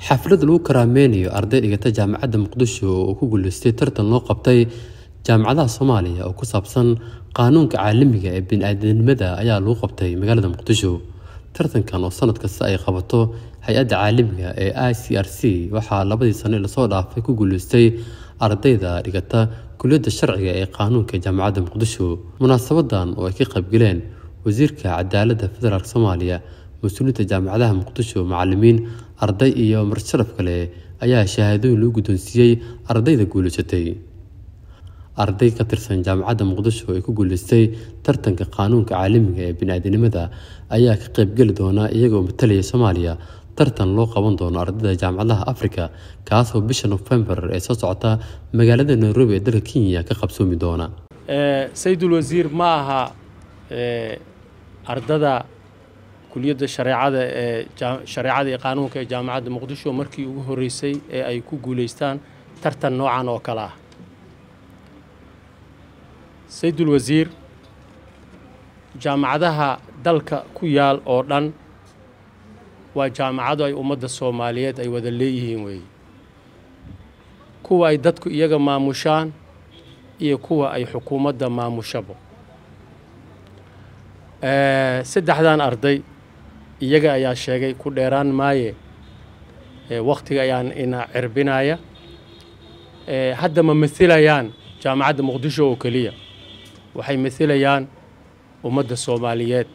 xaflad lagu karaameynayo arday dhigata jaamacadda muqdisho oo ku guuleystay tartan loo qabtay jaamacadaha soomaaliya oo ku saabsan qaanuunka caalamiga ee bini-aadanimada ayaa lagu qabtay magaalada muqdisho tartankan oo sanad kasta ay qabato hay-adda caalamiga ee i c r c waxaa labadii sano lasoo dhaafay ku guuleystay ardayda dhigata kuliyadda sharciga ee qaanuunka jaamacadda muqdisho munaasabadan oo ay ka qaybgaleen wasiirka cadaaladda federaalk soomaaliya mas-uuliyiinta jaamacadaha muqdisho macalimiin arday iyo marsharaf kale ayaa shahaadooyin lagu guddoonsiiyey ardayda guuleysatay arday ka tirsan jaamacadda muqdisho ee ku guuleystay tartanka qaanuunka caalamiga ee bini-aadanimada ayaa ka qaybgeli doona iyagoo matalaya soomaaliya tartan loo qaban doono ardayda jaamacadaha africa kaasoo bisha nofembar ee soo socota magaalada nairobi ee dalka kenya ka qabsoomi doona sayidul wasiir ma aha ardada kuliyadda shareecada ee shareecada iyo qaanuunka ee jaamacadda muqdisho markii ugu horreysay ee ay ku guulaystaan tartan noocan oo kale ah sayidul wasiir jaamacadaha dalka ku yaal oo dhan waa jaamacado ay ummadda soomaaliyeed ay wada leeyihiin weeye kuwa ay dadku iyaga maamushaan iyo kuwa ay xukuumadda maamushabo saddexdan arday iyaga ayaa sheegay ku dheeraan maaye wakhtiga ayaan ina cirbinaya hadda ma masilayaan jaamacadda muqdisho oo keliya waxay masilayaan ummadda soomaaliyeed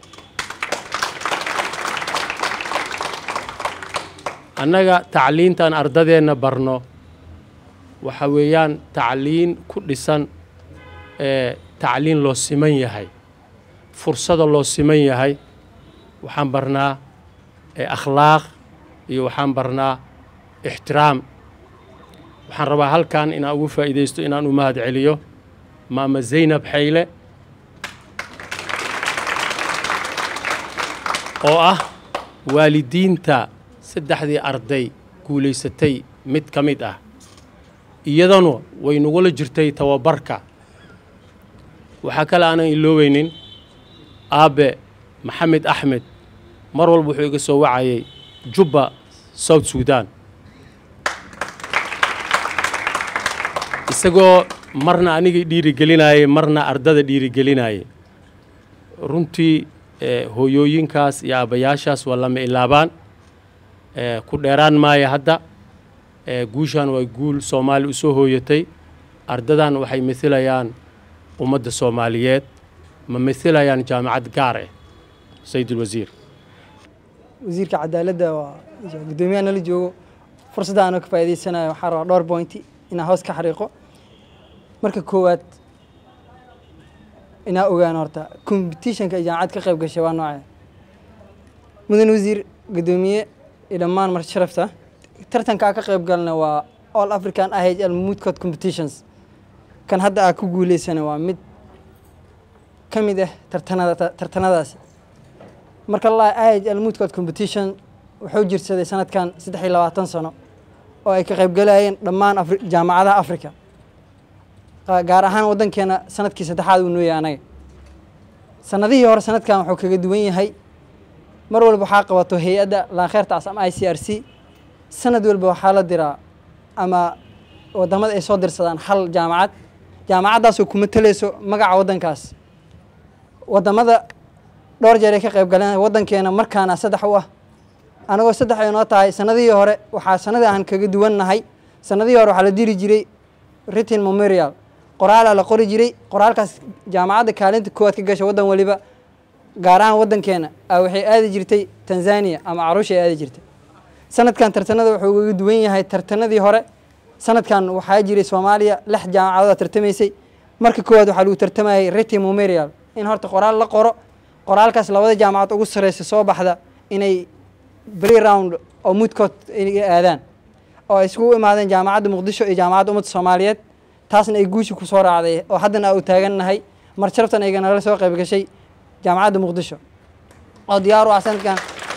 annaga tacliintan ardadeenna barno waxa weeyaan tacliin ku dhisan tacliin loo siman yahay fursada loo siman yahay waxaan barnaa akhlaaq iyo waxaan barnaa ixtiraam waxaan rabaa halkan inaan ugu faa'iidaysto inaan u mahad celiyo maama zaynab xayle oo ah waalidiinta saddexdii arday guulaysatay mid ka mid ah iyadanu way nagula jirtay tababarka waxaa kale aanan ilooweynin aabe maxamed axmed mar walba wuxuu iga soo wacayay jubba south sudan isagoo marna anigii dhiirigelinayay marna ardada dhiirigelinayay runtii hooyooyinkaas iyo aabbayaashaas waa lama ilaabaan ku dheeraan maaya hadda guushan waa guul soomaali u soo hooyatay ardadan waxay masilayaan ummadda soomaaliyeed ma masilayaan jaamacad gaar ah sayidul wasiir wasiirka cadaaladda waa guddoomiyaha nala joogo fursadda aanoo ka faa'idaysanayo waxaa rabaa dhowr bointi inaan hoos ka xariiqo marka koowaad inaa ogaan horta competitionka ay jaamacad ka qayb gashay waa noocee mudan wasiir guddoomiye iyo dhammaan mar sharafta tartanka aa ka qayb galna waa all african i h l moodcod competitions kan hadda aa ku guuleysana waa mid ka mid ah tartanada tartanadaasi marka la i h l moodcod competition wuxuu jirsaday sanadkan saddex iyo labaatan sano oo ay ka qayb galayeen dhammaan jaamacadaha africa gaar ahaan waddankeena sanadkii saddexaad uu nooyahay anaga sanadihii hore sanadkan wuxuu kaga duwan yahay mar walba waxaa qabato hay-adda laakheertaas ama i c r c sanad walba waxaa la diraa ama wadamada ay soo dirsadaan hal jaamacad jaamacaddaasoo kuma talayso magaca waddankaas wadamada dhowr jeer ay ka qayb galeen waddankeena markaana saddex u ah anagoo saddex ay noo tahay sanadihii hore waxaa sanadii aan kaga duwannahay sanadihii hore waxaa la diri jiray written memorial qoraalaa la qori jiray qoraalkaas jaamacadda kaalinta koowaad ka gasha waddan waliba gaar ahaan waddankeena a waxay aadi jirtay tanzania ama caruusha ay aadi jirtay sanadkan tartanada wuxuu uga duwan yahay tartanadii hore sanadkan waxaa jiray soomaaliya lix jaamacadood tartamaysay marka koowaad waxaa lagu tartamayay written memorial in horta qoraal la qoro qoraalkaas labada jaamacad ugu sarreysa soo baxda inay bri round oo mudcood aadaan oo ay iskugu imaadeen jaamacadda muqdisho iyo jaamacadda ummadda soomaaliyeed taasna ay guushi ku soo raacday oo haddana aa u taagannahay mar sharaftan ayga nala soo qayb gashay jaamacadda muqdisho oo diyaar u ah sanadkan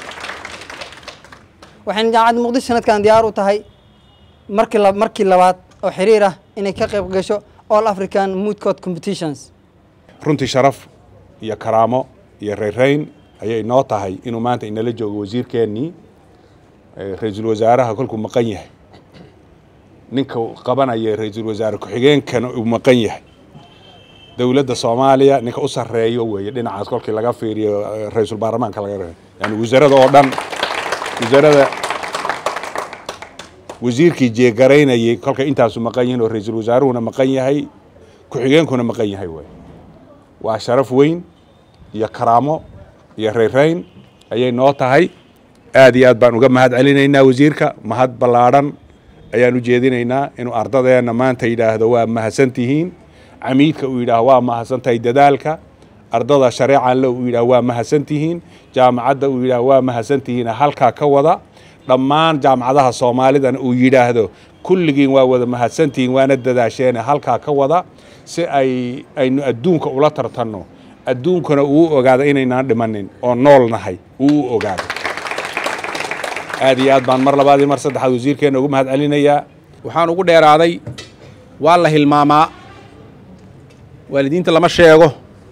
waxayna jaamacadda muqdisho sanadkan diyaar u tahay markii markii labaad oo xiriir ah inay ka qayb gasho all african moodcode competitions runtii sharaf iyo karaamo iyo rayrayn ayay noo tahay inuu maanta inala joogo wasiirkeennii ra-iisul wasaaraha kolkuu maqan yahay ninka qabanaya ra-iisul wasaare ku-xigeenkana uu maqan yahay dowladda soomaaliya ninka u sarreeyo weeye dhinacaas kolkii laga fiiriyo ra-iisul baarlamaanka laga reebo yani wasaarada oo dhan wasaarada wasiirkii jeegaraynayay kolkay intaasu maqan yihiin oo ra-iisul wasaaruhuna maqan yahay ku-xigeenkuna maqan yahay wey waa sharaf weyn iyo karaamo iyo rayrayn ayay noo tahay aad iyo aad baan uga mahad celinaynaa wasiirka mahad ballaadhan ayaan u jeedinaynaa inuu ardadeenna maanta yidhaahdo waa mahadsantihiin camiidka uu yidhaah waa mahadsantahay dadaalka ardada shareecanle uu yidhaah waa mahadsantihiin jaamacadda uu yidhaah waa mahadsantihiin halkaa ka wada dhammaan jaamacadaha soomaalidana uu yidhaahdo kulligiin waa wada mahadsantihiin waana dadaasheene halkaa ka wada si ay aynu adduunka ula tartanno adduunkana uu ogaado inaynaan dhimanin oo nool nahay uu u ogaado aad iyo aad baan mar labaad iyo mar saddexaad wasiirkeenna ugu mahad celinayaa waxaan ugu dheeraaday waa la hilmaamaa waalidiinta lama sheego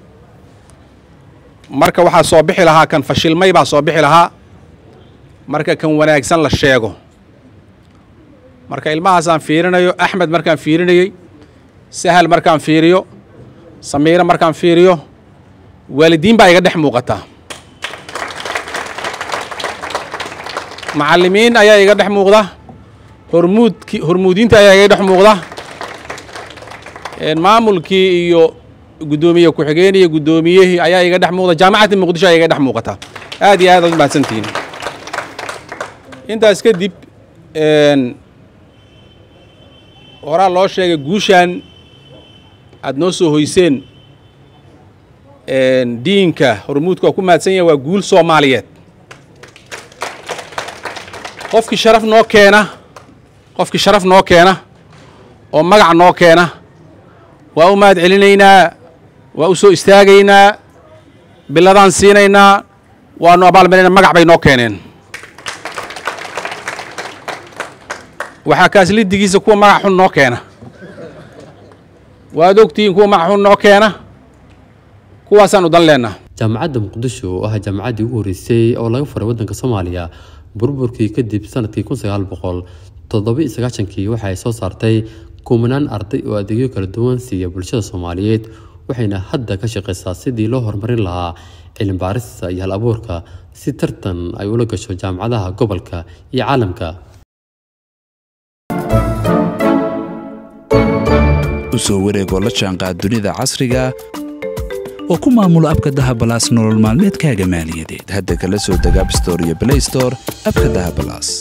marka waxaa soo bixi lahaa kan fashilmay baa soo bixi lahaa marka kan wanaagsan la sheego marka ilmahaasaan fiirinayo axmed markaan fiirinayey sahal markaan fiiriyo samiiro markaan fiiriyo waalidiin baa iga dhex muuqataa macallimiin ayaa iga dhex muuqda hormuudki hormuudiinta ayaa iga dhex muuqda maamulkii iyo guddoomiye ku-xigeen iyo guddoomiyihii ayaa iga dhex muuqda jaamacadda muqdisho ayaa iga dhex muuqata aad iyo aad aad mahadsantihiin intaas kadib horaa loo sheegay guushaan aad noo soo hoyseen diinka hormuudka waa ku mahadsan yahay waa guul soomaaliyeed qofkii sharaf noo keena qofkii sharaf noo keena oo magac noo keena waa u mahad celinaynaa waa u soo istaagaynaa biladaan siinaynaa waanu abaalmarina magac bay noo keeneen waxaa kaaslidigiisa kuwa magac xun noo keena waad ogtihiin kuwa magac xun noo keena kuwaasaan u dan leennaa jaamacadda muqdisho oo ah jaamacaddii ugu horreysay oo laga furay waddanka soomaaliya burburkii kadib sanadkii kun sagaal boqol toddoba iyo sagaashankii waxa ay soo saartay kumanaan arday oo adeegyo kala duwan siiya bulshada soomaaliyeed waxayna hadda ka shaqaysaa sidii loo horumarin lahaa cilmi baarista iyo hal abuurka si tartan ay ula gasho jaamacadaha gobolka iyo caalamka u soo wareegoo la jaanqaad dunida casriga oo ku maamulo abka dahabalaas nolol maalmeedkaaga maaliyadeed hadda kala soo deg abstore iyo blaystore abka dahabalaas